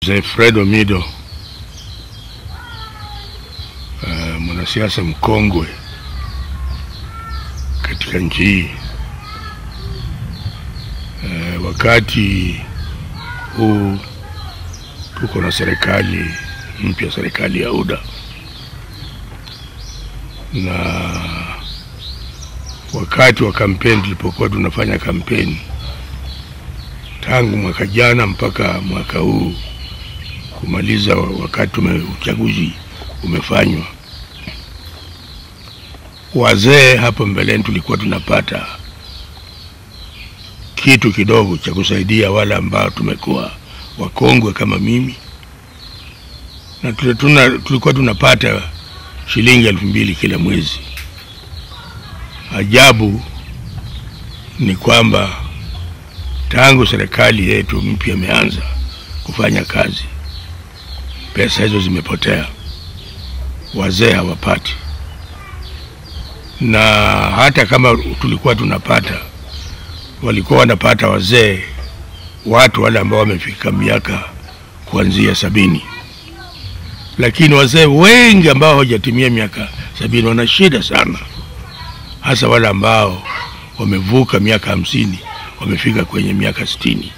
Mzee Fred Omido uh, mwanasiasa mkongwe katika nchi hii uh, wakati huu tuko na serikali mpya, serikali ya UDA na wakati wa kampeni, tulipokuwa tunafanya kampeni tangu mwaka jana mpaka mwaka huu kumaliza wakati ume, uchaguzi umefanywa, wazee hapo mbeleni tulikuwa tunapata kitu kidogo cha kusaidia wale ambao tumekuwa wakongwe kama mimi, na tuna, tulikuwa tunapata shilingi elfu mbili kila mwezi. Ajabu ni kwamba tangu serikali yetu mpya imeanza kufanya kazi, pesa hizo zimepotea, wazee hawapati, na hata kama tulikuwa tunapata, walikuwa wanapata wazee, watu wale ambao wamefika miaka kuanzia sabini, lakini wazee wengi ambao hawajatimia miaka sabini wana shida sana, hasa wale ambao wamevuka miaka hamsini wamefika kwenye miaka sitini.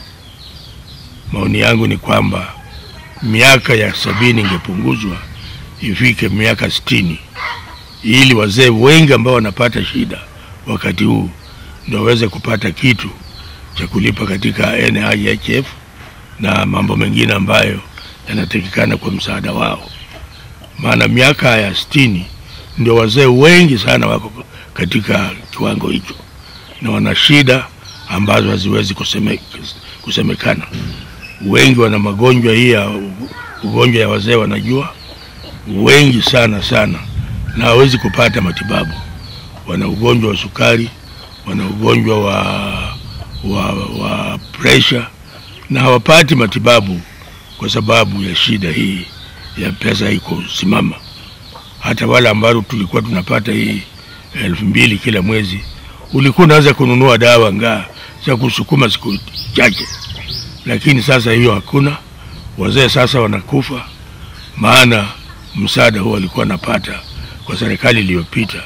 Maoni yangu ni kwamba miaka ya sabini ingepunguzwa ifike miaka sitini ili wazee wengi ambao wanapata shida wakati huu ndio waweze kupata kitu cha kulipa katika NHIF na mambo mengine ambayo yanatakikana kwa msaada wao. Maana miaka ya sitini ndio wazee wengi sana wako katika kiwango hicho na wana shida ambazo haziwezi kuseme, kusemekana. Wengi wana magonjwa hii ya ugonjwa ya wazee wanajua, wengi sana sana, na hawezi kupata matibabu. Wana ugonjwa wa sukari, wana ugonjwa wa, wa, wa pressure na hawapati matibabu kwa sababu ya shida hii ya pesa hii kusimama. Hata wale ambao tulikuwa tunapata hii elfu mbili kila mwezi, ulikuwa unaweza kununua dawa ngaa za kusukuma siku chache, lakini sasa hiyo hakuna. Wazee sasa wanakufa, maana msaada huo walikuwa napata kwa serikali iliyopita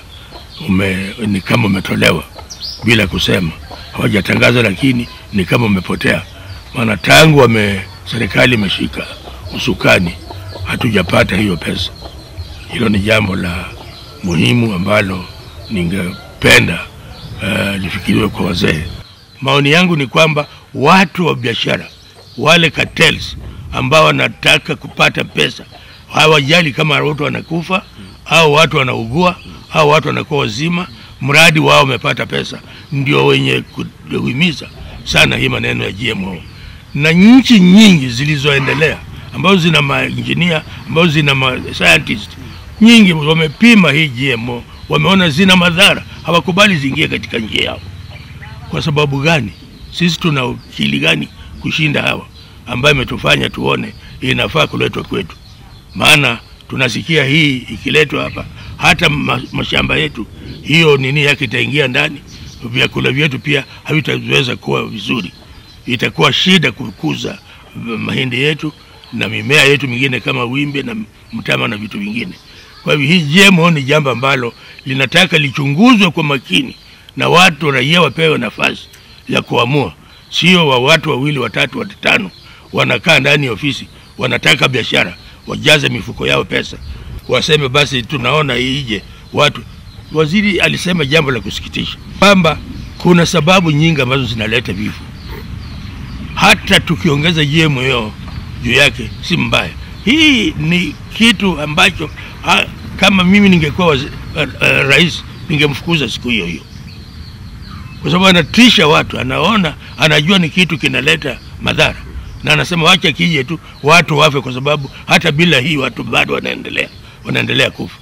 ume, ni kama umetolewa bila kusema, hawajatangaza, lakini ni kama umepotea. Maana tangu wame serikali imeshika usukani hatujapata hiyo pesa. Hilo ni jambo la muhimu ambalo ningependa uh, lifikiriwe kwa wazee. Maoni yangu ni kwamba watu wa biashara wale cartels ambao wanataka kupata pesa hawajali kama watu wanakufa au watu wanaugua au watu wanakuwa wazima, mradi wao wamepata pesa, ndio wenye kuhimiza sana hii maneno ya GMO. Na nchi nyingi zilizoendelea ambazo zina mainjinia ambazo zina ma scientist nyingi wamepima hii GMO, wameona zina madhara, hawakubali ziingie katika nchi yao. Kwa sababu gani? Sisi tuna akili gani kushinda hawa ambayo imetufanya tuone inafaa kuletwa kwetu? Maana tunasikia hii ikiletwa hapa, hata mashamba yetu hiyo nini yake itaingia ndani, vyakula vyetu pia havitaweza kuwa vizuri, itakuwa shida kukuza mahindi yetu na mimea yetu mingine kama wimbe na mtama na vitu vingine. Kwa hivyo hii GMO ni jambo ambalo linataka lichunguzwe kwa makini na watu raia wapewe nafasi ya kuamua, sio wa watu wawili watatu watano wanakaa ndani ya ofisi wanataka biashara, wajaze mifuko yao pesa, waseme basi tunaona ije watu. Waziri alisema jambo la kusikitisha kwamba kuna sababu nyingi ambazo zinaleta vifo. Hata tukiongeza GMO juu yake si mbaya. Hii ni kitu ambacho ha, kama mimi ningekuwa uh, uh, rais ningemfukuza siku hiyo hiyo kwa sababu anatisha watu, anaona anajua ni kitu kinaleta madhara, na anasema wacha kije tu watu wafe, kwa sababu hata bila hii watu bado wanaendelea wanaendelea kufa.